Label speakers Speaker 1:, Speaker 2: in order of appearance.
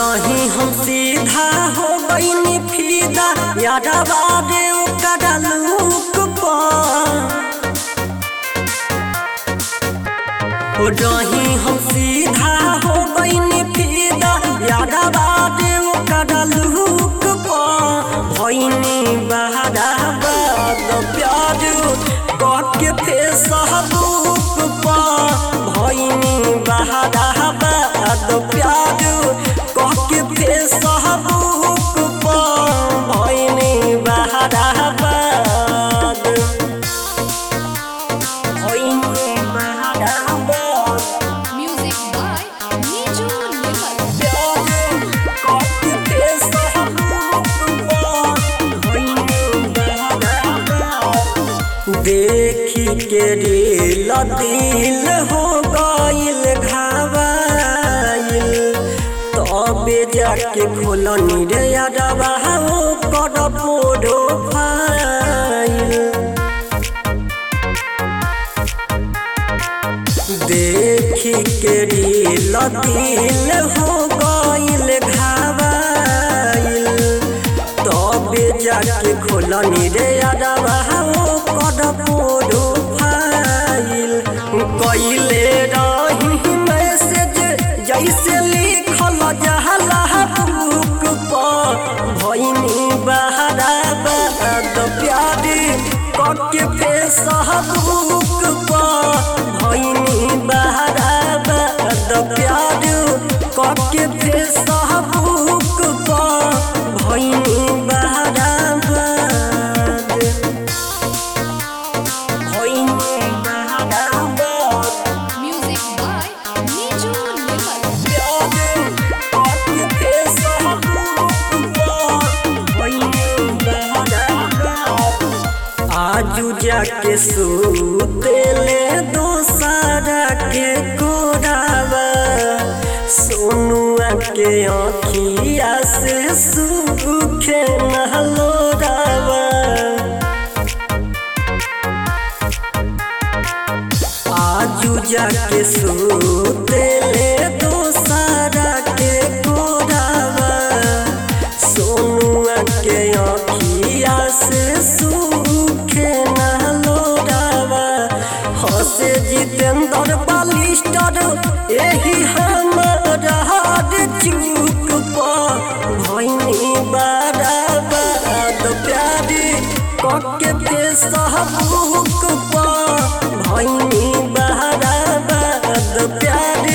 Speaker 1: रही हम सीधा हो गईनी फीदा यादवा रे ओकरा लूक पर हो रही हम सीधा हो गईनी फीदा यादवा रे ओकरा लूक पर भईनी बहारा बाद प्यार के थे सहबूक पर भईनी बहारा बाद प्यार के थे सहबूक पर भईनी बहारा बाद भईनी बहारा बाद
Speaker 2: Music by Niju Limal.
Speaker 1: देखी के दिल दिल हो गइल घावाइल तबे जाके खोलनी रे अडवा हो कर पोडो फाइल देखी के दिल दिल हो गइल घावाइल तबे जाके खोलनी रे अडवा हो कर पोडो फाइल कइले रही मैसेज जैसे लिखल जहला बुक पर भइनी बहारा बाद प्यारी कके फेस बुक पर भइनी बहारा बाद प्यार कके फेस बुक पर भइनी बहारा बाद भइनी बहारा बाद
Speaker 2: Music by Niju Limal.
Speaker 1: आजू जाके सुतेले दोसारा के कोरावा सोनुआ के आँखिया से सूखे नहलोरावा आजू जाके सुतेले दोसारा के कोरावा सोनुआ के आँखिया से सूखे नहलोरावा हसे जितेंद्र बालिस्टर एही हमारा हार चूक पर भैनी बारा बाद प्यारी कके फेस बुक पर भैनी बहारा बाद प्यारी